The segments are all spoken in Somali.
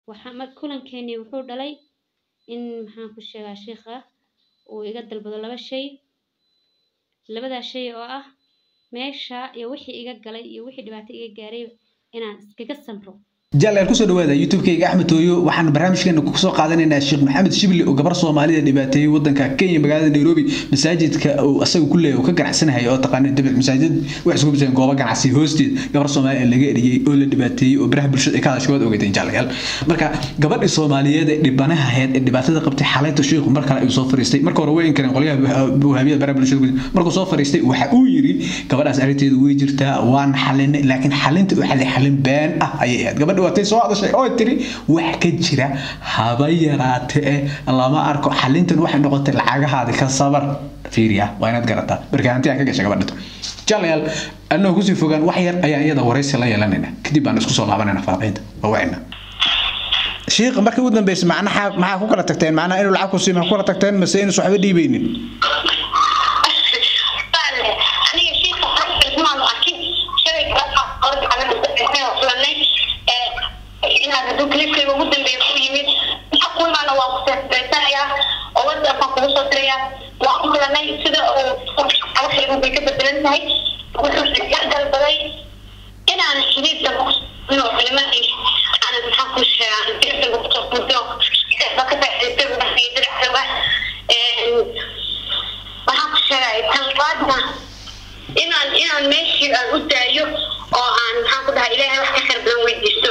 waxa mar kulankeenii wuxuu dhalay in maxaan ku sheegaa sheikha uu iga dalbado laba shay labadaa shay oo ah meesha iyo wixii iga galay iyo wixii dhibaato iga gaaray inaan iskaga samro jalaal kusoo dhawaada youtube-kayga axmed tooyo waxaan barnaamijkeena kusoo qaadanaynaa sheekh maxamed shibli oo gabar soomaalida dhibaateeyey wadanka kenya magaalada nairobi masaajidka uu asaga ku leeyahay oo ka ganacsanahay oo taqaana dabic masaajid wax isku biseen goobo ganacsi hoosteed gabar soomaali laga eriyey oo la dhibaateeyey oo baraha bulshada ay ka hadashay waad ogeydeen jalayaal marka gabadhii soomaaliyeed ee dhibanaha ahayd ee dhibaatada qabtay xaleynta sheekhu mar kale ayuu soo fariistay marka hore way inkareen qolyaha wahaabiyada baraha bulshada markuu soo fariistay waxa uu yiri gabadhaas arrinteedu way jirtaa waan xalinay laakiin xalinta uu xalay xalin been ah ayay ahayd gabadha watay soo hadashay oo tiri wax ka jira haba yaraate eh lama arko xalintan waxay noqotay lacagahaadi ka sabar fiiriya waa inaad garataa marka hanti aan ka gashay gabadhito jalayaal annagoo kusii fogaan wax yar ayaan iyada waraysi la yeelanayna kadib baan isku soo laabanayna faaqaynta waa wacina shiikh markii ugu dambeysay macnaha maxaa ku kala tagteen macnaha inuu lacag ku siiyo maxaa ku kala tagteen mase inuu waxba dhiibaynin hadduu clipkayga ugu dambeeya ku yimid waxa ku imaana waan ku seesbeysanayaa oo whatsapp baan kugu soo dirayaa waan ku kulanay sida uu xalasheedu bay ka bedelan tahay wuxuu iga dalbaday inaan xiriirka inuu culimadii aanan maxaan ku sheegaa dirta kusoo fudo ba ka faa'iidaystay wadankii diracdawa waxaan ku sheegay tan labaadna inaan inaan meeshii aan u daayo oo aan maxaan ku dhahay ilaahay wax ka khayr badan weydiisto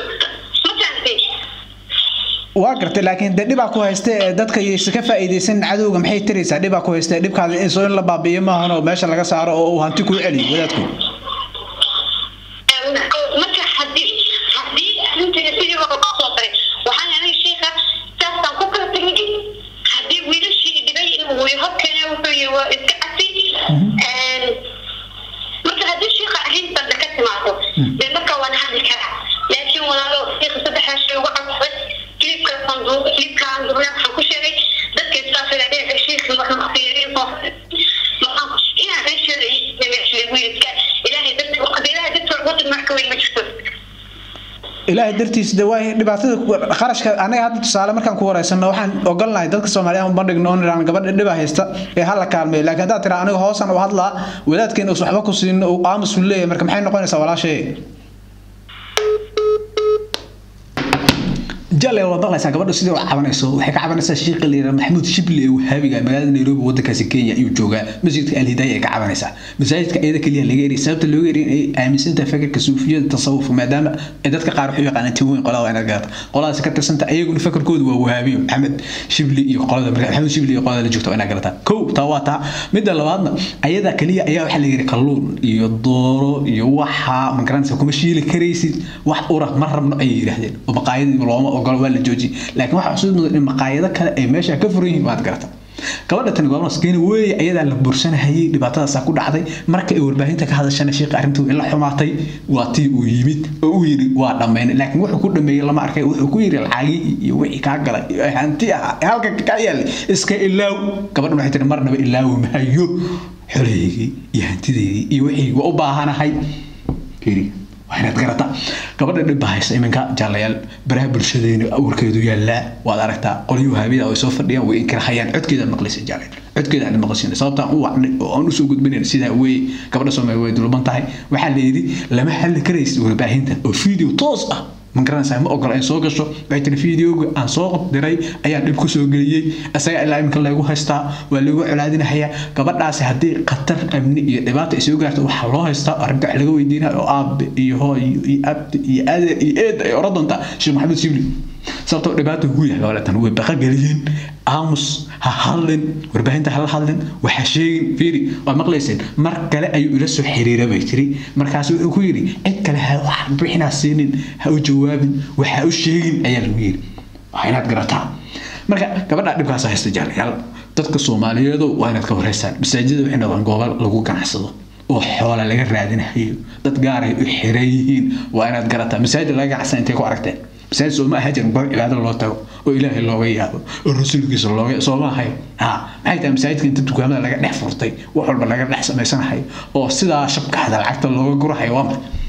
waa gartay laakiin de dhibaa ku haysta ee dadka yaysa ka faa'iidaysan cadowga maxay tiraysaa dhibaa ku haysta dhibkaada in soo in la baabi'iyo maahan oo meesha laga saaro oo uu hanti kuu celiyo wadaadku marka hadii hadii arrinteeda sidii loo soo daray waxaan aniga sheekha saasaan ku kala tegay haddii wiilashii dhibay inuu horkeena wuxuu yihi waa iska cafi marka haddii sheekha arrintan ka timaado dee marka waan hadli karaa laakiin walaalo sheekha saddexdaa shay uga codsaday kilibka sanduuq kilibkaan dublaa waxaan ku sheegay dadka istaafida dheeca sheekhi waxaan ku fiiriyay waxaan inaan meesheeda meesheeda wiilka ilaahay darti waqti ilaahay darti wadan marka weyn ma jirto ilaahay dartiis de waa dhibaatada qarashka anaga hadda tusaale markaan ku wareysano waxaan ogolnahay dadka soomaaliya uma dhigno on iraan gabadha dhiba haysta ee hala kaalmeeyo laakiin haddaad tiraa aniga hoosan u hadlaa wadaadkeena us waxba ku siin uu aamus u leeyahay marka maxay noqonaysaa walaashee jale waad maqlaysaa gabadha sidii u cabanayso waxay ka cabanaysaa sheekha layidhaha maxamuud shibli ee wahaabiga magaalada nairobi wadankaasi kenya ayuu joogaa masjidka alhidaaya ay ka cabanaysaa masaajidka iyada keliya laga eriy sababta looga eriy inay aaminsantahay fakarka suufiyada tasawufka maadaama ay dadka qaar waxu yaqaanaan tiweyn qolada waa inaad garata qoladaasi ka tirsanta ayaguna fakarkoodu waa wahaabiyo maxamed shibli iyo qolada marka maxamed shibli iyo qolada la joogta waa inaad garataa kow taa waa taa midda labaadna ayada keliya ayaa waxaa la yidhi kalluun iyo dooro iyo waxa magaranaysa kuma shiili karaysid wax ura ma rabno ayay yidhaahdeen oo maqaayadii looma ogolo waa la joojiyey laakiin waxaa xusuus mudan in maqaayado kale ay meesha ka furan yihiin waad garata gabadha tani goobna skeeni weeye ayadaa la bursanahayay dhibaatadaasaa ku dhacday marka ay warbaahinta ka hadashana sheekha arrintu ila xumaatay waa tii uu yimid oo uu yidhi waa dhammaynay laakiin wuxuu ku dhameeyey lama arkay wuxuu ku yidhi lacagii iyo wixii kaa galay iyo hanti ah halka kaa yaallay iska ilaaw gabadhan waxay tiri marnaba ilaawi maayo xoleygii iyo hantideydii iyo wixii waa u baahanahay fiiri waa inaad garata gabadha dhibba haysta iminka jaalayaal baraha bulshadeena awrkeedu yaallaa waad aragtaa qolyo wahaabiyada ay soo fadhiyaan way inkirahayaan codkeeda maqlaysa jaalayaal codkeeda aan maqlaysin sababtaan u wacnay oo aan usoo gudbinayn sidaa weeye gabadha soomaaliya way dulban tahay waxaa la yidhi lama xalli karaysid warbaahinta oo video toos ah ma garanaysaa ma ogola in soo gasho waxay tiri videoga aan soo diray ayaan dhib ku soo geliyey isaga ilaa iminka laygu haystaa waa lagu colaadinahayaa gabadhaasi haddii khatar amni iyo dhibaata ay soo gaarto waxaa loo haystaa arrinta wax laga weydiinaya oo aabe iyo hooy iyo abdi iyo adeer iyo eed ay oran doontaa sheekh maxamed sibli sababtoo dhibaata ugu yahay gabadhatan way baqa geliyeen aamus ha hadlin warbaahinta hala hadlin waxa sheegin fiiri waad maqlayseen mar kale ayuu ila soo xiriira bay tiri markaas wuxuu ku yidhi cid kale ha wax bixinaa siinin ha u jawaabin waxa u sheegin ayaa lagu yidhi waa inaad garataa marka gabadha dhibkaas haysta jaalayaal dadka soomaaliyeedu waa inaad ka wareysaan masaajida waxay noqdaan goobo lagu ganacsado oo xoola laga raadinayo dad gaaray u xiran yihiin waa inaad garataa masaajid laga ganacsan intay ku aragteen masaajid sooma aha jirin goob cibaado loo tago oo ilaahay looga yaabo oo rasuulkiisa looga sooma ahay ha maxay tahay masaajidka inta dukaamada laga dhex furtay wax walba laga dhex samaysanahay oo sidaa shabkaxda lacagta looga gurahayo waa maxay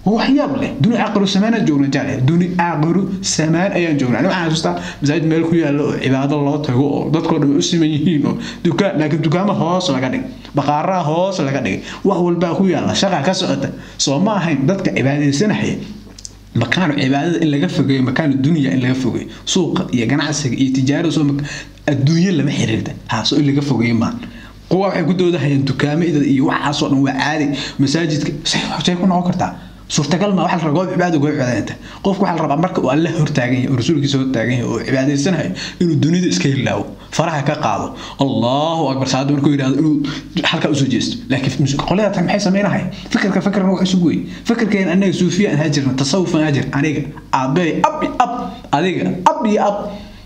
waxyaab leh duni aaqiru samaan aan joogna jale duni aaqiru samaan ayaan joognaa ani waxaan xasuustaa masaajid meel ku yaalo oo cibaado loo tago oo dadkoo dhan u siman yihiin oo dukaan laakiin dukaamo hoos laga dhig baqaaraha hoos laga dhigay wax walbaa ku yaala shaqa ka socota soo ma ahayn dadka cibaadaysanaya makaano cibaadada in laga fogeeyo makaano dunya in laga fogeeyo suuqa iyo ganacsiga iyo tijaarada soo adduunyo lama xiriirta haaso in laga fogeeyo maan kuwa waxay ku doodahayaan dukaamada iyo waxaasoo dhan waa caadi masaajidka say ku noqon kartaa suurtagal ma waxa la rabaa goob cibaado goob cibaadanta qofku waxa la rabaa marka uu alle hortaagan yahay oo rasuulkiisa hortaagan yahay oo cibaadaysanayo inuu dunida iska hilaawo faraha ka qaado allahu akbar saacadda markuu yidhahdo inuu halkaa usoo jeesto laakiin qolada tan maxay samaynahay fikirka fikirna wax isugu wey fikirkeen anaga suufiya aan hajirna tasawuf aan hajir aniga aabey ab iyo ab adiga ab iyo ab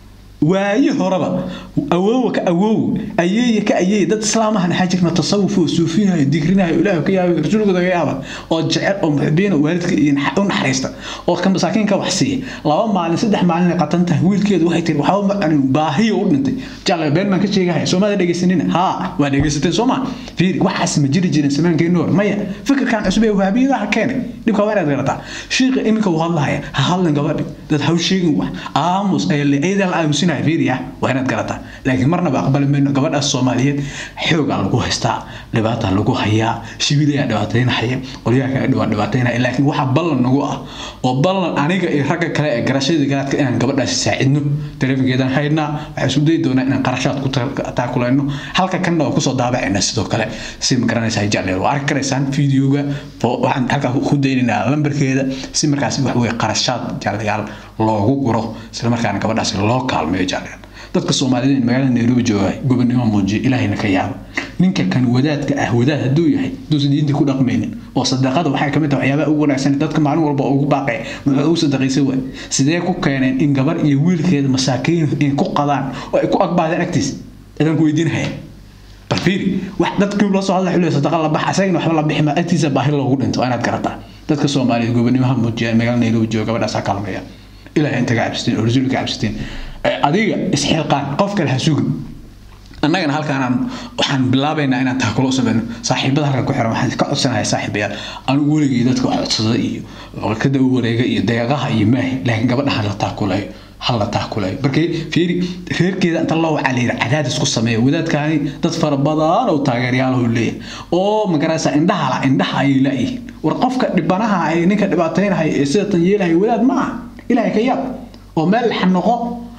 waaye horeba awoowa ka awoow ayeeye ka ayeeye dad islaamahan waxaa jirna tasawuf oo suufinayo digrinayo ilaahu ka yaabay rasuulkooda ka yaaba oo jecel oo muxibiina waalidka iyo u naxariista oo ka masaakiinka wax siiya laba maalin saddex maalin ay qatan tahay wiilkeedu waxay tiri waxba ma cunin baahiyo u dhintay jalla been baan ka sheegahaya soomada dhegaysanina haa waa dhegaysateen sooma fiiri waxaas ma jiri jirin samaankeennu hor maya fikirkan cusub ee wahabiyadaha keenay dhibka waa inaad garataa shiiqa iminka uu hadlahaya ha hadlan gabadhi dad haw sheegin wax aamus ayadaa la aamusin tusinaya fiiriya waa inaad garataa laakiin marnaba aqbali mayno gabadhaas soomaaliyeed xoogaa lagu haystaa dhibaataa lagu hayaa shibilayaa dhibaataynahaya qolyaha kale waa dhibaataynaya laakiin waxa ballan nagu ah oo ballan aniga iyo ragga kale ee garashadii garaadka inaan gabadhaasi saacidno taleefankeedaan haynaa waxaan isku dayi doonaa inaan qarashaad ku taakulayno halka kanna waa kusoo daabacayna sidoo kale si ma garanaysaa jacleer waa arki karaysaan fideoga waxaan halkaa ku daynaynaa lambarkeeda si markaasi wax weye qarashaad jacleyaal loogu guro isla markaana gabadhaasi loo kaalmeeyo jacleer dadka soomaaliyeed magaalada nairobi jooga gobonimo muujiya ilaahayna ka yaaba ninka kan wadaadka ah wadaad hadduu yahay haduusan diinta ku dhaqmaynin oo sadaqada waxay kamid tahay waxyaabaha ugu wanaagsan dadka maalin walba ugu baaqay muxuu ugu sadaqaysa waay sidee ku keeneen in gabar iyo wiilkeeda masaakiin in ku qadaan oo ay ku agbaadeen agtiis adaan ku weydiinahaya bal fiiri wax dadkii loo soo hadla xulay sadaqa la bax asagana waxba la bixi ma agtiisa baahi loogu dhinto inaad garataa dadka soomaaliyeed gobonimaha muujiya magaalada nairobi jooga gabadhaas ha kaalmeeya ilaahay intaga cabsateen oo rasuulka cabsateen adiga isxilqaan qof kale ha sugin annagana halkaan waxaan bilaabaynaa inaan taakulo samayno saaxiibada halkan ku xiran waxaan ka codsanahay saaxiibayaal anigu weligii dadka wax codsada iyo ka daba wareega iyo deeqaha iyo maahi laakiin gabadha hala taakulayo hala taakulayo markii fiiri reerkeeda inta loo wacaa layidhi cadaadis ku sameeya wadaadkaani dad fara badan oo taageeryaalaho leeyahay oo magaraysa indhaha la indhaha ayay laayihiin war qofka dhibanaha ay ninka dhibaataynahaya ee sida tan yeelahaya wadaad ma aha ilaahay ka yaab oo meel laxa noqo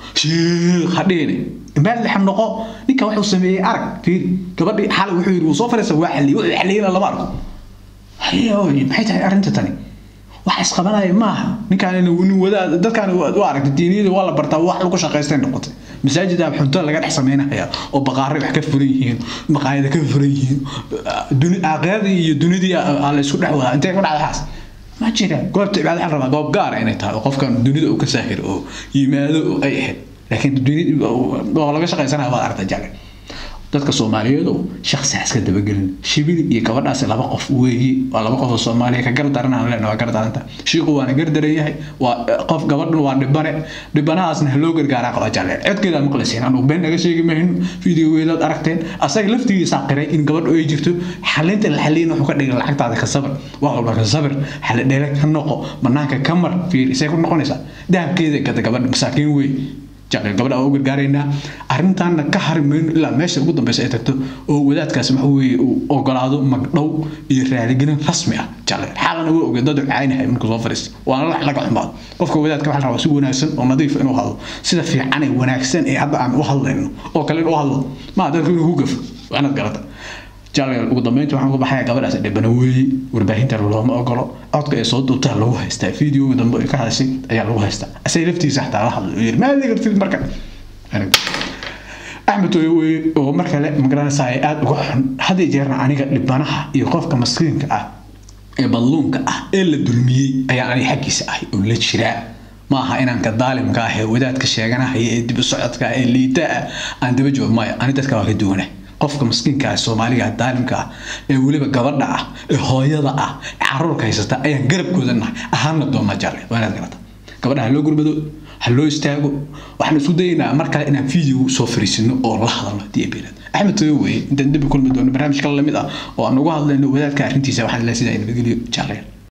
sheekh hadheene meel laxa noqo ninka wuxuu sameeyey arag fiiri gabadhii xalay wuxuu yidhi wuu soo fariisa waa xaliyey wuxuu xaliyeyna lama arko hayoy maxay tahay arrinta tani wax isqabanaya maaha ninkaan nin wadaad dadkaan u aragtay diiniyada waa la bartaa wax lagu shaqaystay noqotay masaajid aa xunto laga dhex samaynaya oo baqaaray wax ka furan yihiin maqaayada ka furan yihiin aaqiradii iyo dunidii aa la isku dhex wadaa intee ku dhacda xaas ma jira goobta cibaada waxaa rabaa goob gaara inay tahay oo qofkan dunida uu ka saahiro oo yimaado oo ay ahayd laakiin oo laga shaqaysanaya waad aragta jale dadka soomaaliyeed oo shaksi iska dabagelin shibili iyo gabadhaasi laba qof weeye waa laba qof oo soomaaliya ka gardaran aan leenahay waa gardaranta shiiqu waana gardaran yahay waa qof gabadhan waa dhibane dhibanahaasna loo gargaaraa qaba jale codkeeda maqlaysiin anugu been naga sheegi mayno fideogeedaad aragteen asaga laftigiisaa qiray in gabadhu ay jirto xalinta la xaliyin wuxuu ka dhigay lacagtaada ka sabir wax walba ka sabir xali dheere ka noqo banaanka ka mar fiir isay ku noqonaysaa dahabkeeda gada gabadha masaakiin wey jacel gabadha waa u gargaaraynaa arrintaana ka hari mayno ilaa meesha ugu dambeysa ay tagto oo wadaadkaasi waxa weeye uu ogolaado magdhow iyo raaligelin rasmi ah jacel xaalana waa ogey dad caynahay markuu soo fadhiista waana wax laga xumaado qofka wadaadka waxaa rabaa si wanaagsan oo nadiif inuu hadlo sida fiican ee wanaagsan ee hadda aan u hadlayno oo kale inuu hadlo maa dadku inuu ku gafo waa inaad garata jaaleel ugu dambeynta waxaan ku baxayaa gabadhaas dhibana weeye warbaahinta looma ogolo codka ee soo duubtaa lagu haystaa fideoga dambe ay ka hadashay ayaa lagu haystaa asay laftiisa xataa la hadlo yiri maadi kartid marka axmed weye oo mar kale magaranaysaa aada uga xun had iyo jeerna aniga dhibanaha iyo qofka maskiinka ah ee badluunka ah ee la dulmiyey ayaa aniga xaggiisa ahay oo la jiraa ma aha inaan ka daalimka ah ee wadaadka sheeganahaya ee dib u socodka ah ee liita ah aan daba joog maayo ani dadka waa ka duwanah qofka maskiinka ah soomaaliga ah daalimka ah ee weliba gabadha ah ee hooyada ah ee caruurka haysata ayaan garabkooda nahay ahaana doona jare waa inaad garata gabadha ha loo gurmado ha loo istaago waxaan isku dayaynaa mar kale inaan video soo fariisino oo la hadalno haddii ay beerad axmed toyo weye intaan dembi kulmi doono barnaamij kale lamid ah oo aan uga hadlayno wadaadka arrintiisa waxaan ilaa sidaa nabadgelyo jaaleel